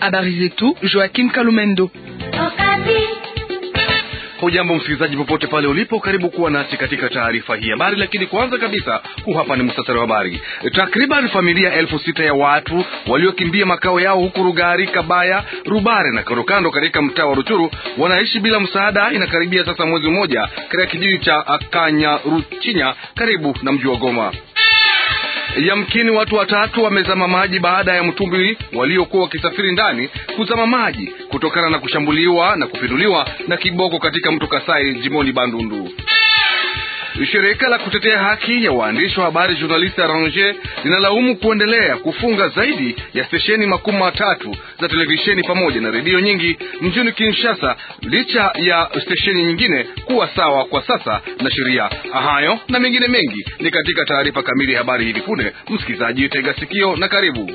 Habari zetu Joakim Kalumendo. Hujambo msikilizaji, popote pale ulipo, karibu kuwa nasi katika taarifa hii habari. Lakini kwanza kabisa, huu hapa ni mustasari wa habari. Takriban familia elfu sita ya watu waliokimbia makao yao huku Rugari, Kabaya, Rubare na kandokando katika mtaa wa Ruchuru wanaishi bila msaada. Inakaribia sasa mwezi mmoja katika kijiji cha Kanyaruchinya karibu na mji wa Goma. Yamkini watu watatu wamezama maji baada ya mtumbwi waliokuwa wakisafiri ndani kuzama maji kutokana na kushambuliwa na kupinduliwa na kiboko katika mto Kasai jimoni Bandundu. Shirika la kutetea haki ya waandishi wa habari Journaliste Arrange linalaumu kuendelea kufunga zaidi ya stesheni makumi matatu za televisheni pamoja na redio nyingi mjini Kinshasa, licha ya stesheni nyingine kuwa sawa kwa sasa na sheria. Hayo na mengine mengi ni katika taarifa kamili ya habari hivi punde. Msikilizaji, tega sikio na karibu.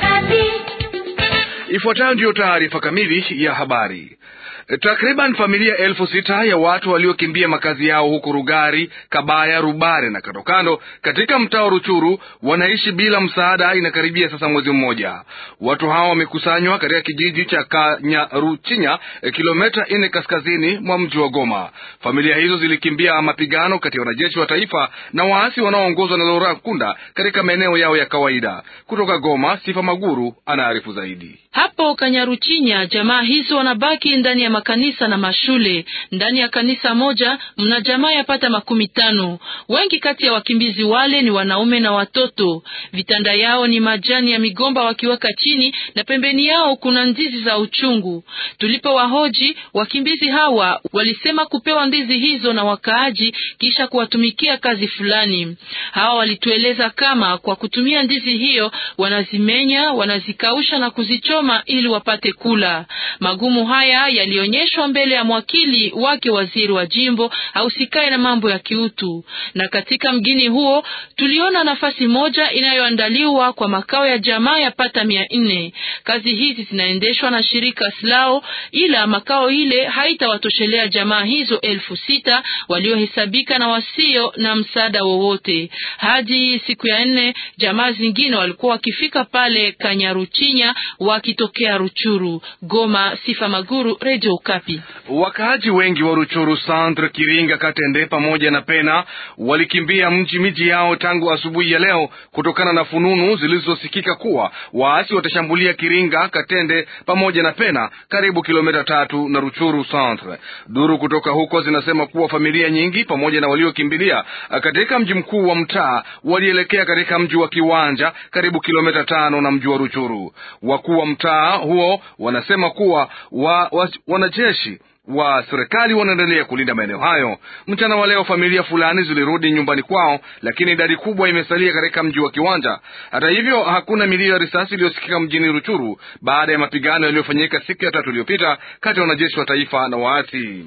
Ifuatayo ndiyo taarifa kamili ya habari. Takriban familia elfu sita ya watu waliokimbia makazi yao huko Rugari, Kabaya, Rubare na kandokando katika mtaa wa Ruchuru wanaishi bila msaada. Inakaribia sasa mwezi mmoja. Watu hao wamekusanywa katika kijiji cha Kanyaruchinya, kilomita nne kaskazini mwa mji wa Goma. Familia hizo zilikimbia mapigano kati ya wanajeshi wa taifa na waasi wanaoongozwa na Laurent Nkunda katika maeneo yao ya kawaida. Kutoka Goma, Sifa Maguru anaarifu zaidi. Hapo Kanyaruchinya, jamaa hizo wanabaki ndani ya makanisa na mashule. Ndani ya kanisa moja mna jamaa yapata makumi tano. Wengi kati ya wakimbizi wale ni wanaume na watoto. Vitanda yao ni majani ya migomba wakiweka chini, na pembeni yao kuna ndizi za uchungu. Tulipo wahoji wakimbizi hawa, walisema kupewa ndizi hizo na wakaaji kisha kuwatumikia kazi fulani. Hawa walitueleza kama kwa kutumia ndizi hiyo wanazimenya, wanazikausha na kuzichoma ili wapate kula. Magumu haya yalionyeshwa mbele ya mwakili wake waziri wa jimbo ausikae na mambo ya kiutu. Na katika mgini huo tuliona nafasi moja inayoandaliwa kwa makao ya jamaa ya pata mia nne. Kazi hizi zinaendeshwa na shirika Slao, ila makao ile haitawatoshelea jamaa hizo elfu sita waliohesabika na wasio na msaada wowote. Hadi siku ya nne jamaa zingine walikuwa wakifika pale Kanyaruchinya wakitokea Ruchuru. Goma, Sifa Maguru, Radio Okapi. Wakaaji wengi wa Ruchuru Centre, Kiringa, Katende pamoja na Pena walikimbia mji miji yao tangu asubuhi ya leo kutokana na fununu zilizosikika kuwa waasi watashambulia Kiringa, Katende pamoja na Pena, karibu kilomita tatu na Ruchuru Centre. Duru kutoka huko zinasema kuwa familia nyingi pamoja na waliokimbilia katika mji mkuu wa mtaa walielekea katika mji wa Kiwanja, karibu kilomita tano na mji wa Ruchuru. Wakuu wa mtaa huo wanasema kuwa wa, wa, wanajeshi wa serikali wanaendelea kulinda maeneo hayo. Mchana wa leo familia fulani zilirudi nyumbani kwao, lakini idadi kubwa imesalia katika mji wa Kiwanja. Hata hivyo, hakuna milio ya risasi iliyosikika mjini Ruchuru baada ya mapigano yaliyofanyika siku ya tatu iliyopita kati ya wanajeshi wa taifa na waasi.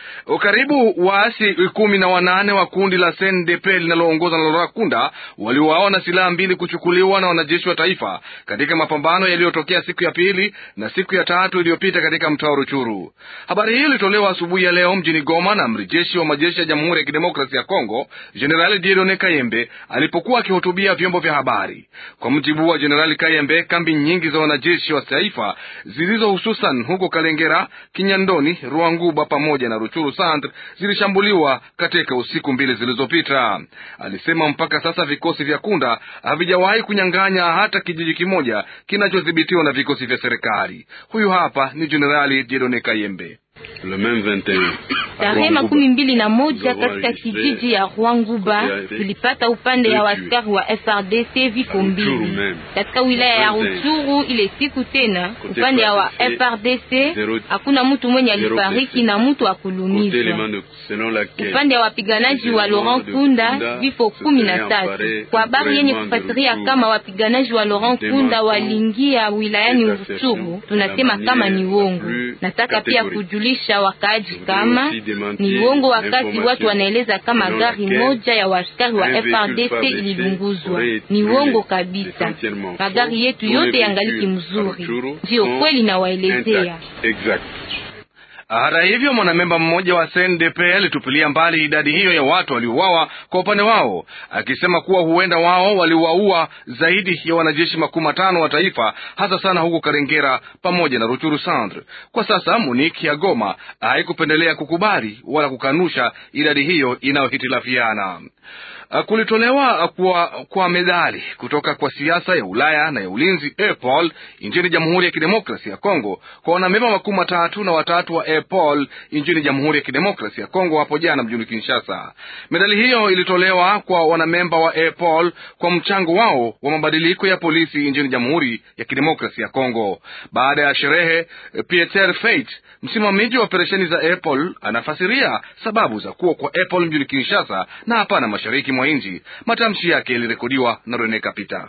Karibu waasi kumi na wanane wa kundi la CNDP linaloongozwa na Laurent Nkunda waliuawa na silaha mbili kuchukuliwa na wanajeshi wa taifa katika mapambano yaliyotokea siku ya pili na siku ya tatu iliyopita katika mtaa wa Ruchuru. Habari hii ilitolewa asubuhi ya leo mjini Goma na amri jeshi wa majeshi ya Jamhuri ya Kidemokrasia ya Kongo, Jenerali Dieudonne Kayembe alipokuwa akihutubia vyombo vya habari. Kwa mujibu wa Jenerali Kayembe, kambi nyingi za wanajeshi wa taifa zilizo hususan huko Kalengera, Kinyandoni, Ruanguba pamoja na Ruchuru Centre zilishambuliwa katika usiku mbili zilizopita. Alisema mpaka sasa vikosi vya Kunda havijawahi kunyang'anya hata kijiji kimoja kinachodhibitiwa na vikosi vya serikali. Huyu hapa ni Jenerali Dieudonne Kayembe. Tarehe makumi mbili na moja katika kijiji ya Rwanguba tulipata upande ya waskari wa FRDC vifo mbili. Katika wilaya ya Ruchuru ile siku tena upande ya wa FRDC hakuna mtu mwenye alifariki na mtu akulumizwa. Upande ya wapiganaji wa Laurent Kunda vifo kumi na tatu. Kwa habari yenye kufasiria kama wapiganaji wa Laurent Kunda waliingia wilayani Ruchuru, tunasema kama ni uongo. Nataka pia kujulisha wakaaji kama ni uongo, wakati watu wanaeleza kama gari moja ya waskari wa FRDC ililunguzwa. Ni uongo kabisa. Magari yetu yote yangaliki mzuri, ndio kweli nawaelezea. Hata hivyo, mwanamemba mmoja wa CNDP alitupilia mbali idadi hiyo ya watu waliouawa kwa upande wao, akisema kuwa huenda wao waliwaua zaidi ya wanajeshi makumi matano wa taifa, hasa sana huko Karengera pamoja na Ruchuru Centre. Kwa sasa Muniki ya Goma haikupendelea kukubali wala kukanusha idadi hiyo inayohitilafiana. Kulitolewa kwa, kwa medali kutoka kwa siasa ya Ulaya na ya ulinzi EPOL nchini Jamhuri ya Kidemokrasia ya Kongo kwa wanamemba makumi matatu na watatu wa EPOL nchini Jamhuri ya Kidemokrasia ya Kongo hapo jana mjini Kinshasa. Medali hiyo ilitolewa kwa wanamemba wa EPOL kwa mchango wao wa mabadiliko ya polisi nchini Jamhuri ya Kidemokrasia ya Kongo. Baada ya sherehe, Pieter Feit, msimamizi wa operesheni za EPOL, anafasiria sababu za kuwa kwa EPOL mjini Kinshasa na hapana mashariki mwa nchi. Matamshi yake yalirekodiwa na Rene Kapita.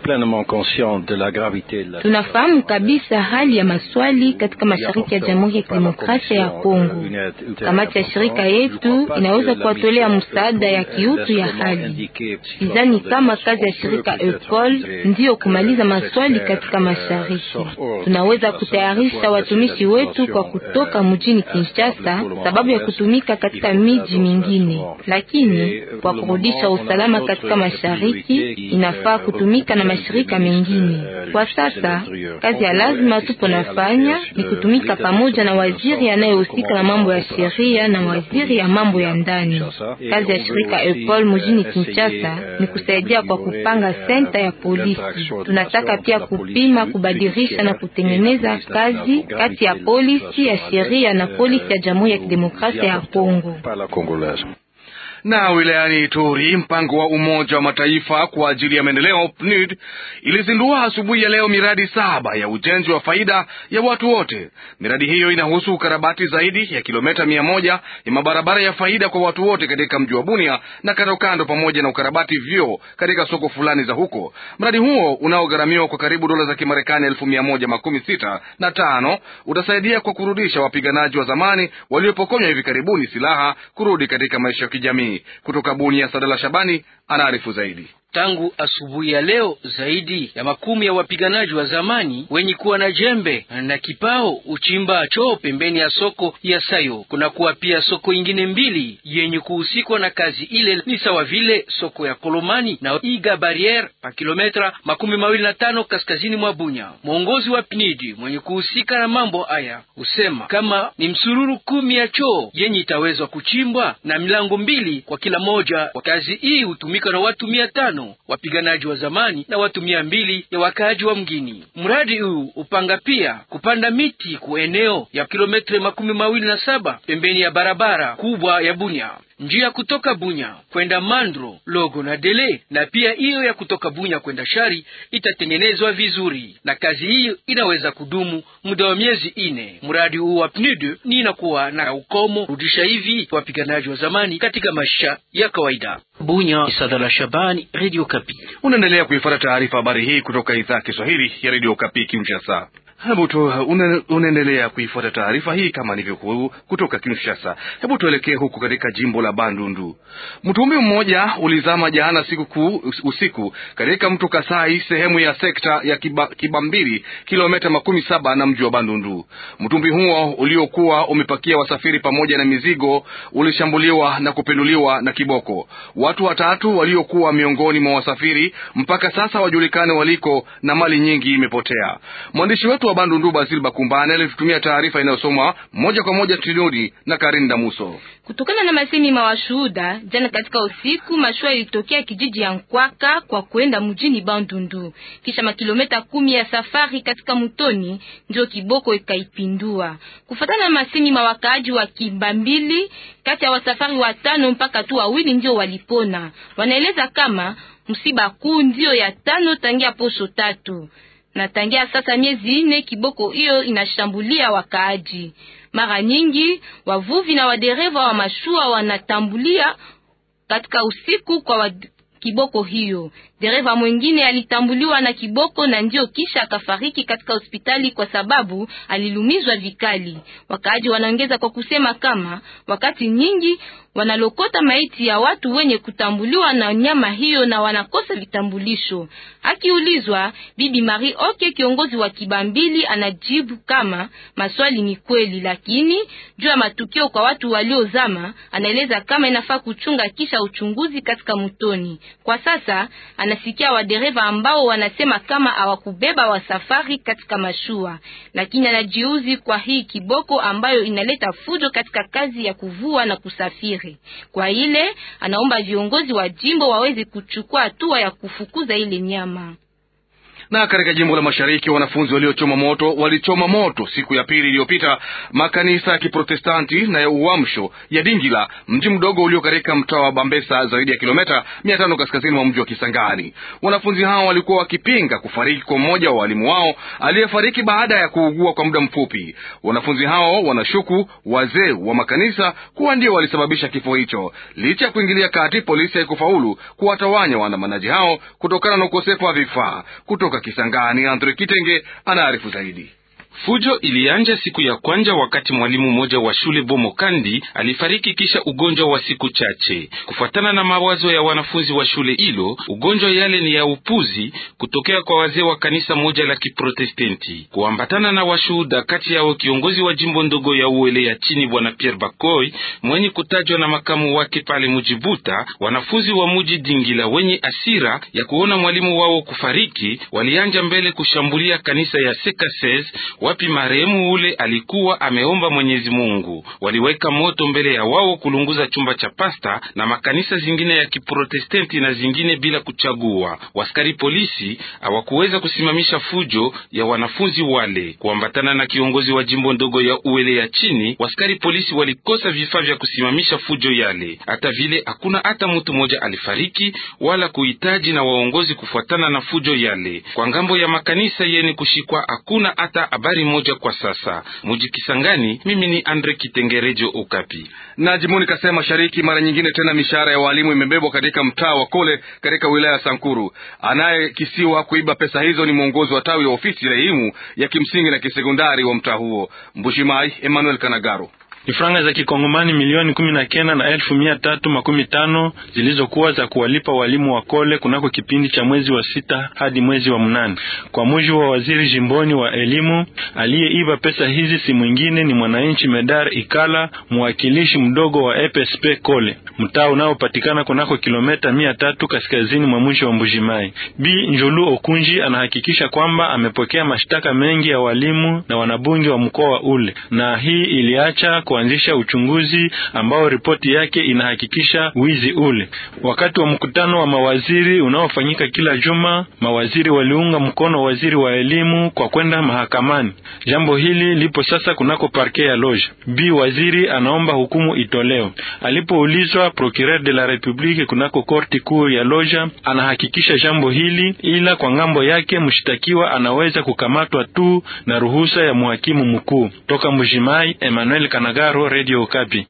Tunafahamu kabisa hali ya maswali katika mashariki ya Jamhuri ya Kidemokrasia ya Kongo. Kamati ya shirika yetu inaweza kuwatolea msaada ya kiutu ya hali. Sidhani kama kazi ya shirika EPOL ndiyo kumaliza maswali katika mashariki. Tunaweza kutayarisha watumishi wetu kwa kutoka mjini Kinshasa sababu ya kutumika katika miji mingine, lakini kwa kurudisha usalama katika mashariki inafaa kutumika na mashirika mengine. Kwa sasa kazi ya lazima tupo nafanya ni kutumika pamoja na waziri anayehusika na mambo ya sheria na waziri ya mambo ya ndani. Kazi ya shirika EPOL mjini Kinshasa ni kusaidia kwa kupanga senta ya polisi. Tunataka pia kupima, kubadilisha na kutengeneza kazi kati ya polisi ya sheria na polisi ya Jamhuri ya Kidemokrasia ya Kongo. Na wilayani Ituri, mpango wa Umoja wa Mataifa kwa ajili ya maendeleo PNUD ilizindua asubuhi ya leo miradi saba ya ujenzi wa faida ya watu wote. Miradi hiyo inahusu ukarabati zaidi ya kilomita mia moja ya mabarabara ya faida kwa watu wote katika mji wa Bunia na kando kando, pamoja na ukarabati vyoo katika soko fulani za huko. Mradi huo unaogharamiwa kwa karibu dola za Kimarekani elfu mia moja makumi sita na tano utasaidia kwa kurudisha wapiganaji wa zamani waliopokonywa hivi karibuni silaha kurudi katika maisha ya kijamii. Kutoka Bunia, Sadala Shabani anaarifu zaidi. Tangu asubuhi ya leo zaidi ya makumi ya wapiganaji wa zamani wenye kuwa na jembe na kipao uchimba choo pembeni ya soko ya Sayo. Kunakuwa pia soko ingine mbili yenye kuhusikwa na kazi ile, ni sawa vile soko ya Kolomani na Iga Barriere pa kilometra makumi mawili na tano kaskazini mwa Bunya. Mwongozi wa PNID mwenye kuhusika na mambo haya husema kama ni msururu kumi ya choo yenye itawezwa kuchimbwa na milango mbili kwa kila moja. Kazi hii hutumika na watu mia tano wapiganaji wa zamani na watu mia mbili ya wakaaji wa mgini. Mradi huu upanga pia kupanda miti ku eneo ya kilometre makumi mawili na saba pembeni ya barabara kubwa ya Bunya, njia kutoka Bunya kwenda Mandro, Logo na Dele, na pia hiyo ya kutoka Bunya kwenda Shari itatengenezwa vizuri, na kazi hiyo inaweza kudumu muda wa miezi ine. Mradi huu wa PNUD ni inakuwa na ukomo rudisha hivi wapiganaji wa zamani katika maisha ya kawaida. Bunya, Sadala Shabani, Radio Kapi. Unaendelea kuifuata taarifa habari hii kutoka idhaa ya Kiswahili ya Radio Kapi Kinshasa. Hebu tu unaendelea kuifuata taarifa hii kama nilivyokuwa kutoka Kinshasa. Hebu tuelekee huku katika jimbo la Bandundu. Mtumbi mmoja ulizama jana siku kuu usiku katika mto Kasai, sehemu ya sekta ya Kiba, Kibambiri, kilomita makumi saba na mji wa Bandundu. Mtumbi huo uliokuwa umepakia wasafiri pamoja na mizigo ulishambuliwa na kupinduliwa na kiboko. Watu watatu waliokuwa miongoni mwa wasafiri mpaka sasa wajulikane waliko na mali nyingi imepotea. Mwandishi wetu wa Bandundu Basil Bakumbane alitutumia taarifa inayosomwa moja kwa moja studioni na Karin Damuso. Kutokana na masemi ma washuhuda, jana katika usiku mashua ilitokea kijiji ya Nkwaka kwa kwenda mjini Bandundu, kisha makilometa kumi ya safari katika mtoni ndio kiboko ikaipindua. Kufatana na masemi ma wakaaji wa Kimbambili, kati ya wasafari watano mpaka tu wawili ndio walipona. Wanaeleza kama msiba kuu ndio ya tano tangia posho tatu na tangia sasa miezi ine kiboko hiyo inashambulia wakaaji. Mara nyingi wavuvi na wadereva wa mashua wanatambulia katika usiku kwa, wad, kiboko hiyo. Dereva mwingine alitambuliwa na kiboko na ndio kisha akafariki katika hospitali kwa sababu alilumizwa vikali. Wakaaji wanaongeza kwa kusema kama wakati nyingi wanalokota maiti ya watu wenye kutambuliwa na nyama hiyo na wanakosa vitambulisho. Akiulizwa, Bibi Marie Oke, kiongozi wa Kibambili, anajibu kama maswali ni kweli, lakini juu ya matukio kwa watu waliozama, anaeleza kama inafaa kuchunga kisha uchunguzi katika mutoni. Kwa sasa anasikia wadereva ambao wanasema kama hawakubeba wasafari katika mashua, lakini anajiuzi kwa hii kiboko ambayo inaleta fujo katika kazi ya kuvua na kusafiri. Kwa ile anaomba viongozi wa jimbo waweze kuchukua hatua ya kufukuza ile nyama. Na katika jimbo la mashariki wanafunzi waliochoma moto walichoma moto siku ya pili iliyopita makanisa ya Kiprotestanti na ya Uamsho ya Dingila, mji mdogo ulio katika mtaa wa Bambesa, zaidi ya kilomita mia tano kaskazini mwa mji wa Kisangani. Wanafunzi hao walikuwa wakipinga kufariki kwa mmoja wa walimu wao aliyefariki baada ya kuugua kwa muda mfupi. Wanafunzi hao wanashuku wazee wa makanisa kuwa ndio walisababisha kifo hicho. Licha ya kuingilia kati, polisi haikufaulu kuwatawanya waandamanaji hao kutokana na ukosefu wa vifaa. Kutoka Kisangani, Andre Kitenge anaarifu zaidi. Fujo ilianja siku ya kwanza wakati mwalimu mmoja wa shule Bomokandi alifariki kisha ugonjwa wa siku chache. Kufuatana na mawazo ya wanafunzi wa shule hilo, ugonjwa yale ni ya upuzi kutokea kwa wazee wa kanisa moja la Kiprotestenti. Kuambatana na washuhuda, kati yao kiongozi wa jimbo ndogo ya Uele ya chini bwana Pierre Bakoy mwenye kutajwa na makamu wake pale Mujibuta, wanafunzi wa muji Dingila wenye asira ya kuona mwalimu wao kufariki walianja mbele kushambulia kanisa ya Sekases wapi marehemu ule alikuwa ameomba Mwenyezi Mungu. Waliweka moto mbele ya wao kulunguza chumba cha pasta na makanisa zingine ya Kiprotestanti na zingine bila kuchagua. Waskari polisi hawakuweza kusimamisha fujo ya wanafunzi wale. Kuambatana na kiongozi wa jimbo ndogo ya Uele ya chini, waskari polisi walikosa vifaa vya kusimamisha fujo yale. Hata vile hakuna hata mtu mmoja alifariki wala kuhitaji na waongozi kufuatana na fujo yale. Kwa ngambo ya makanisa yeni kushikwa hakuna hata habari moja kwa sasa. Muji Kisangani, mimi ni Andre Kitengerejo Okapi. Na jimboni Kasai Mashariki, mara nyingine tena mishahara ya walimu imebebwa katika mtaa wa Kole katika wilaya ya Sankuru. Anayekisiwa kuiba pesa hizo ni mwongozi wa tawi la ofisi ya elimu ya kimsingi na kisekondari wa mtaa huo. Mbushimai Emmanuel Kanagaro ni franga za kikongomani milioni kumi na kenda na elfu mia tatu makumi tano zilizokuwa za kuwalipa walimu wa Kole kunako kipindi cha mwezi wa sita hadi mwezi wa mnane. Kwa mujibu wa waziri jimboni wa elimu, aliyeiba pesa hizi si mwingine ni mwananchi Medar Ikala, mwakilishi mdogo wa EPSP Kole, mtaa unaopatikana kunako kilomita mia tatu kaskazini mwa mwisho wa Mbujimai. Bi Njulu Okunji anahakikisha kwamba amepokea mashtaka mengi ya walimu na wanabunge wa mkoa ule, na hii iliacha kuanzisha uchunguzi ambao ripoti yake inahakikisha wizi ule. Wakati wa mkutano wa mawaziri unaofanyika kila juma, mawaziri waliunga mkono waziri wa elimu kwa kwenda mahakamani. Jambo hili lipo sasa kunako parke ya Loja. Bi waziri anaomba hukumu itolewe. Alipoulizwa, procureur de la republique kunako korti kuu ya Loja anahakikisha jambo hili, ila kwa ngambo yake mshtakiwa anaweza kukamatwa tu na ruhusa ya mhakimu mkuu. Toka Mujimai, Emmanuel Kanagaro, Radio Okapi.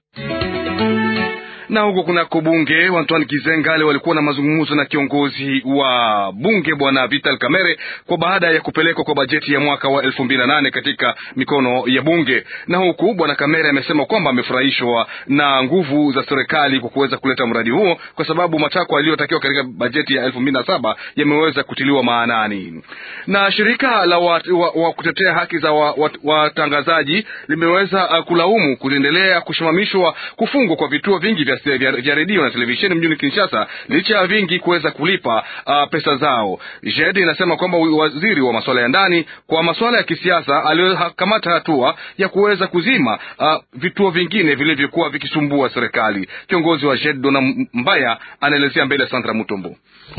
na huko kunako bunge Antoine Kizengale walikuwa na mazungumzo na kiongozi wa bunge bwana Vital Kamerhe kwa baada ya kupelekwa kwa bajeti ya mwaka wa elfu mbili na nane katika mikono ya bunge. Na huku bwana Kamerhe amesema kwamba amefurahishwa na nguvu za serikali kwa kuweza kuleta mradi huo, kwa sababu matakwa yaliyotakiwa katika bajeti ya elfu mbili na saba yameweza kutiliwa maanani. Na shirika la wa, wa, wa kutetea haki za watangazaji wa, wa limeweza uh, kulaumu kuendelea kusimamishwa kufungwa kwa vituo vingi vya vya redio na televisheni mjini Kinshasa licha ya vingi kuweza kulipa uh, pesa zao. JED inasema kwamba waziri wa masuala ya ndani kwa masuala ya kisiasa alikamata hatua ya kuweza kuzima uh, vituo vingine vilivyokuwa vikisumbua serikali. Kiongozi wa JED Dona Mbaya anaelezea mbele ya Sandra Mutombo.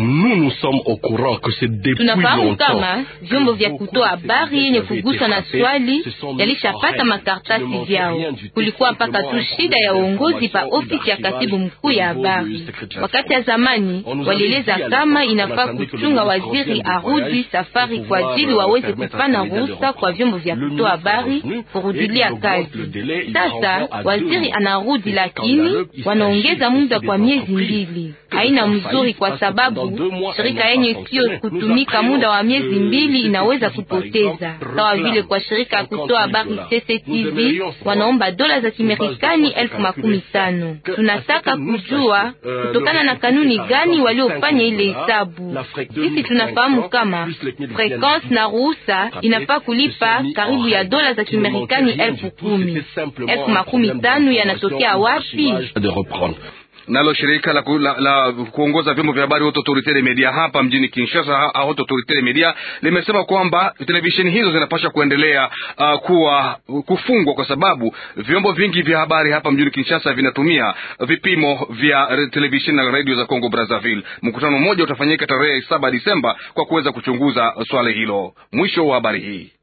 Tunafahamu kama vyombo vya kutoa habari yenye kugusa na swali yalishapata makartasi vyao. Kulikuwa mpaka tu shida ya uongozi pa ofisi ya katibu mkuu ya habari. Wakati ya zamani walieleza kama inafaa kuchunga waziri arudi safari kwa ajili waweze kupana ruhusa kwa vyombo vya kutoa habari kurudilia kazi. Sasa waziri anarudi, lakini wanaongeza muda kwa miezi mbili. Haina mzuri, kwa sababu shirika yenye sio kutumika muda wa miezi mbili inaweza kupoteza, sawa vile kwa shirika ya kutoa habari CCTV wanaomba dola za Kimarekani elfu makumi tano. Tunataka kujua kutokana na kanuni gani waliofanya ile hesabu. Sisi tunafahamu kama frequence na ruhusa inafaa kulipa karibu ya dola za Kimarekani elfu kumi. Elfu makumi tano yanatokea wapi? Nalo shirika la, la, la kuongoza vyombo vya habari Haute Autorité des Medias hapa mjini Kinshasa, Haute Autorité des Medias limesema kwamba televisheni hizo zinapaswa kuendelea uh, kuwa kufungwa kwa sababu vyombo vingi vya habari hapa mjini Kinshasa vinatumia vipimo vya televisheni na redio za Congo Brazzaville. Mkutano mmoja utafanyika tarehe saba Disemba kwa kuweza kuchunguza swala hilo. Mwisho wa habari hii.